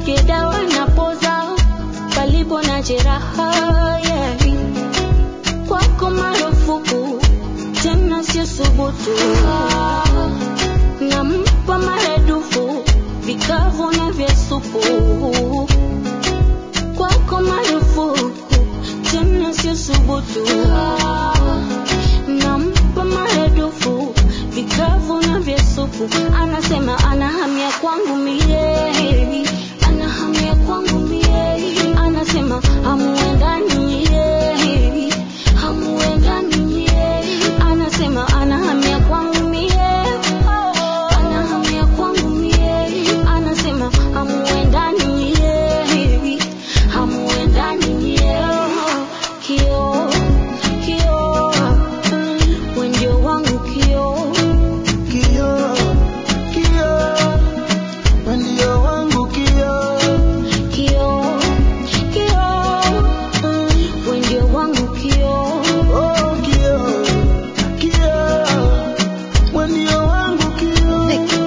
nisikie dawa napoza palipo na jeraha yeah. Kwako marufuku tena sio subutu, nampa maradufu vikavu na vya supu. Kwako marufuku tena sio subutu, nampa maradufu vikavu na vya supu. Anasema anahamia kwangu mie, anahamia kwangu mie, anasema hamuendani yeye, hamuendani yeye, anasema anahamia kwangu mie, anahamia kwangu mie, anasema hamuendani yeye, hamuendani yeye, kio kio, wewe ndio wangu kio Kio, kio, wewe ndio wangu kio. Kio, kio, wewe ndio wangu kio. Oh, kio, kio, wewe ndio wangu kio.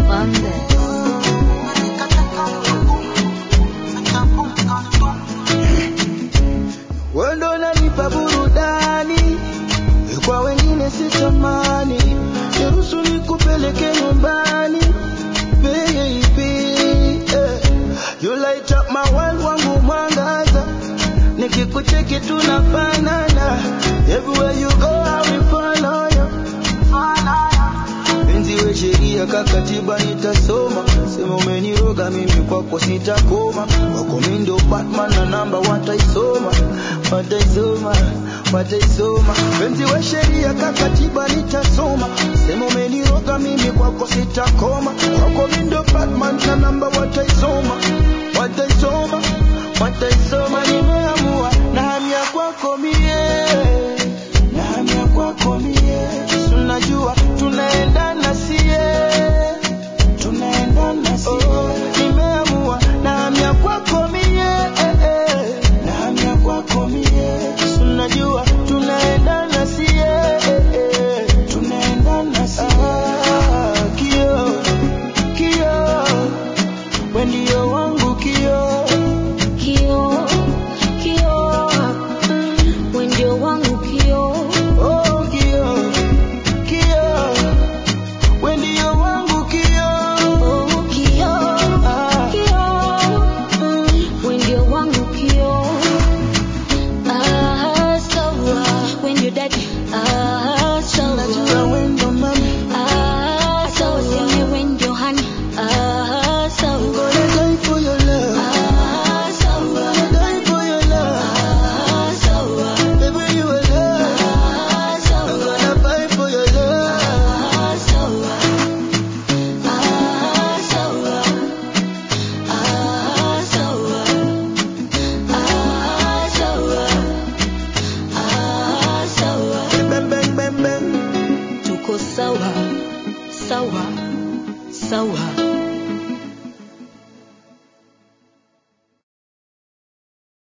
Wewe ndo unanipa burudani, kwa wengine sitamani. Niruhusu nikupeleke nyumbani, baby. Eh, You light up my world, wangu mwangaza. Nikikucheki tunafanana. Everywhere you go, I will follow you. Penzi we sheria kakatiba nitasoma, sema umeniroga mimi kwako sitakoma, kwako mimi ndio Batman na namba wataisoma, wataisoma, wataisoma. Penzi we sheria kakatiba nitasoma, sema umeniroga mimi kwako sitakoma